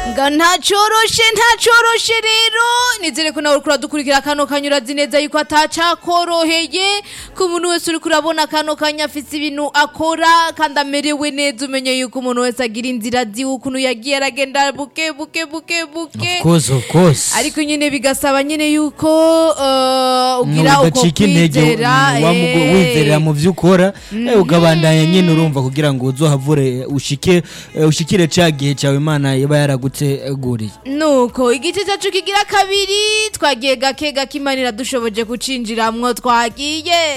nga ntacoroshe ntacoroshe rero nizere ko nawe uriko uradukurikira kano kanya urazi neza yuko atacakoroheye ko umuntu wese uriko urabona kano kanya afise ibintu akora kandi amerewe neza umenye yuko umuntu wese agira inzira ziwe ukuntu yagiye aragenda buke buke buke buke of course of course ariko nyine bigasaba nyine yuko uh, ugira uko udacika intege kwizera wamugu- eh. wizerera mu vyo ukora eh, ukabandanya nyine urumva kugira ngo uzohavure ushike eh, ushikire ca gihe cawe imana iba yaraguteguriye nuko igice cyacu kigira kabiri twagiye gake gake imana iradushoboje kucinjiramwo twagiye